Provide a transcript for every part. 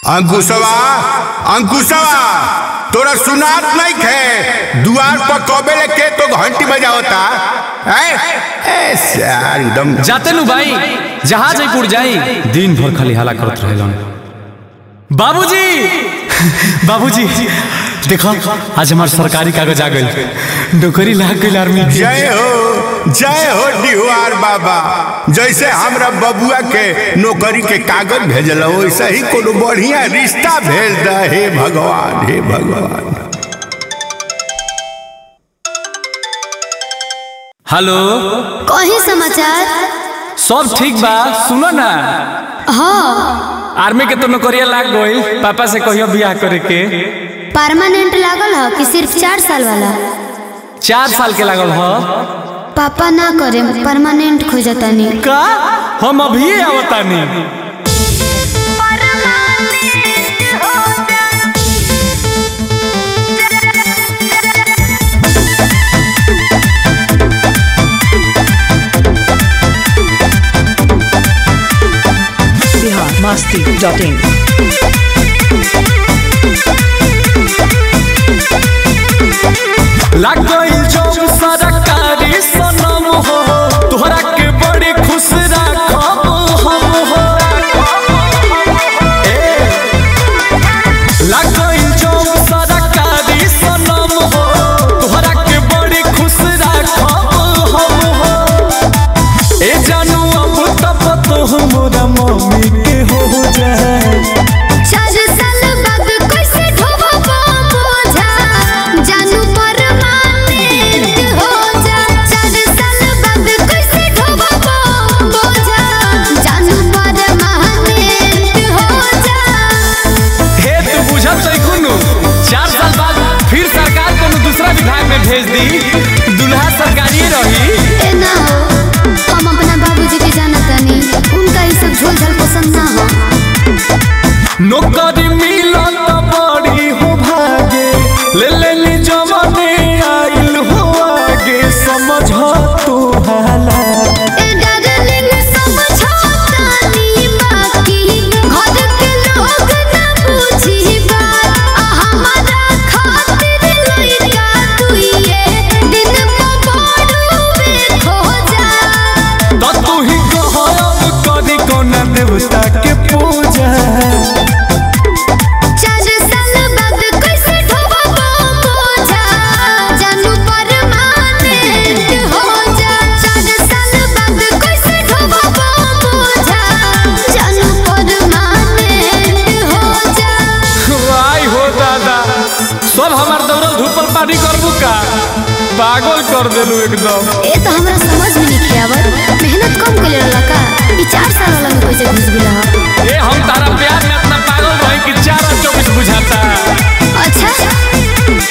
अंकुशवा अंकुशवा तोरा सुनात नहीं खे दुआर पर कबे लेके तो घंटी बजावता हैं? ए सार एकदम जाते नु भाई जहाज जयपुर जाई दिन भर खाली हला करत रहेलन बाबूजी बाबूजी देखो आज हमार सरकारी कागज आ गइल नौकरी लाग गइल आर्मी के। जय हो जय हो डिहुआर बाबा जैसे हमरा बबुआ के नौकरी के कागज भेजल वैसे ही कोनो बढ़िया रिश्ता भेज द हे भगवान हे भगवान हेलो कही समाचार सब ठीक बा सुनो ना हाँ आर्मी के तो नौकरिया लाग गइल पापा से कहियो बियाह करे के परमानेंट लागल ह कि सिर्फ चार साल वाला चार साल के लागल ह पापा ना करे परमानेंट खोजतानी का हम अभी आवतानी biharmasti.in लाग गइल जब सरकारी सनम हो तोहरा के बड़ी खुश राखब हम हो ए, लाग गइल जब सरकारी सनम हो तोहरा के बड़ी खुश राखब हम हो ए जानू अब तब तो हमरा मम्मी के हो जाए चार साल बाद कैसे ढोबो बोझा जानू परमानेंट हो जा चार साल बाद कैसे ढोबो बोझा जानू परमानेंट हो जा हे तू बुझत छै कुनु चार साल बाद फिर सरकार कोनो दूसरा विभाग में भेज दी दुल्हा सरकारी रही ए ना हो हम अपना बाबूजी के जानतानी उनका ये सब झोल झाल पसंद ना हो नौकरी मिलत बड़ी हो भागे ले ले ली जमाने आइल हो आगे समझ तू हाला ए डार्लिंग समझौतानी बाकी घर के लोग ना बुझी बात आ हमारा खातिर लइका तुइए दिन में बड़ुए खो जा तो तू ही कहब करी कोना देवता के पूजा चार साल बाद कैसे ढोबो बोझा जानू परमानेंट हो जा चार साल बाद कैसे ढोबो बोझा जानू परमानेंट हो जा आई हो दादा सब हमार दौड़ल धूपल पानी करबू का पागल कर देलू एकदम ए तो हमरा समझ में नहीं आवत मेहनत कम कर रहला का ई चार साल वाला में कैसे घुस गेला ह ए हम तारा प्यार में इतना पागल रहे कि चार और चौबीस बुझाता अच्छा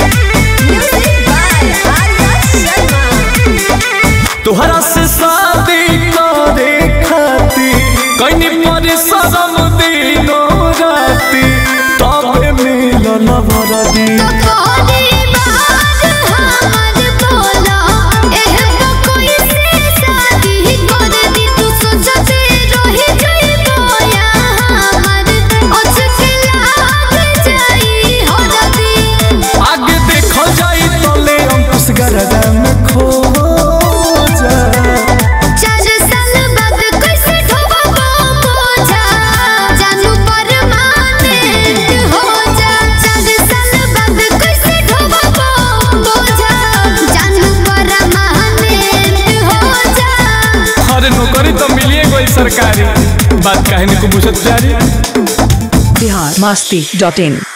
तोहरा से शादी करे खाती कहीं पर शरम दिनो राती तबे मिलल वरदी कोरी बात हमर बोला एह तो कोई से शादी कर दी तू सोचते रही जइबो या हमर अचके लाग जाई हरदी आगे देखल जाई तले अंकुश गरदा में खो जा चार साल बाद कैसे ढोबो बोझा जानू परमानेंट हो जा चार साल बाद कैसे ढोबो बोझा जानू परमानेंट हो जा अरे नौकरी तो मिलिए गई सरकारी बात कहने को बुझत प्यारी biharmasti.in